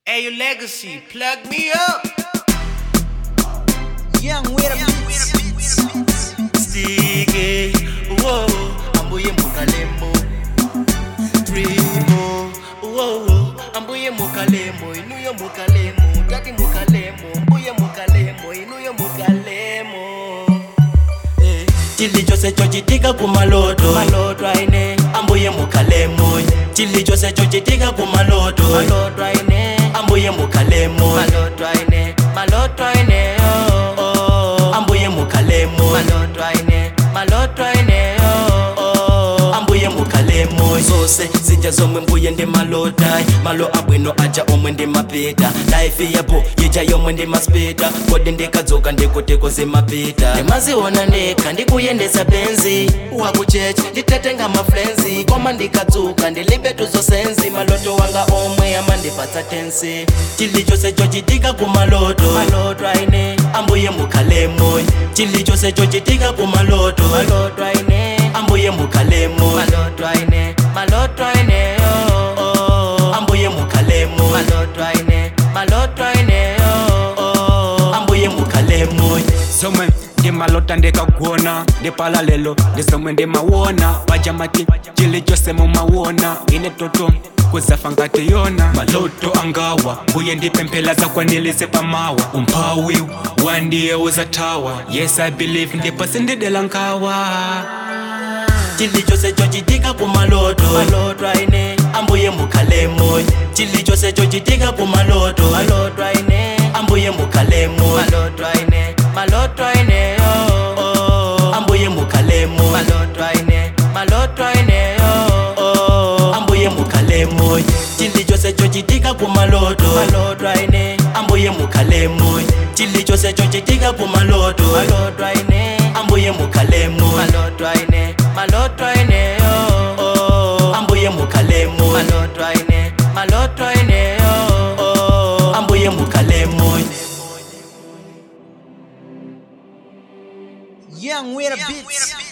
Hey, your legacy, plug me up. Young with a beats. Stige, whoa, ambuye mukalemo. Primo, whoa, ambuye mukalemo, inuyo mukalemo, tati mukalemo, mbuye mukalemo, inuyo mukalemo. Eh, chili chose chochitika kumaloto maloto aine ambuye mukalemo chili chose chochitika kumaloto maloto aine ambuye mukalemo maloto aine maloto aine oh, oh. ambuye mukalemo maloto aine maloto aine oh, oh. ambuye mukalemo zose zija zomwe mbuye ndi malotai malo abwino aja omwe ndi mapita laifi yapo yija yomwe ndi maspita kodi ndikadzuka ndikutiko zimapita ndimaziona ndekha ndikuyendesa benzi wakuchechi nditatenga mafrenzi koma ndikadzuka ndilibe tuzosenzi maloto wanga omwe amandipatsa tensi chilichonse chochitika kumaloto maloto aine ambuye mukhalemo chilichonse chochitika kumaloto maloto aine ambuye mukhalemo maloto aine maloto aine oh, oh. ambuye mukhalemo maloto aine maloto aine oh, oh. ambuye mukhalemo zomwe ndimalota ndikagona ndipala lelo ndizomwe ndimawona pajamati chili chose mumawona ine toto kuzafa ngati yona maloto angawa mbuye ndipemphela zakwanilise pamawa umphawi wandiye uzathawa yes i believe ndipo sindidela nkawa chilichonse chochitika kumaloto maloto aine ambuye mukhalemo chilichonse chochitika kumaloto maloto aine ambuye mukhalemo maloto aine maloto aine oh, oh. ambuye mukhalemo maloto aine maloto aine oh, oh. ambuye mukhalemo chilichonse chochitika kumaloto maloto aine ambuye mukhalemo chilichonse chochitika kumaloto maloto aine ambuye mukhalemo maloto aine maloto aine oh, oh. ambuye mukhalemo maloto aine maloto aine oh, oh. ambuye mukhalemo Young with a beats.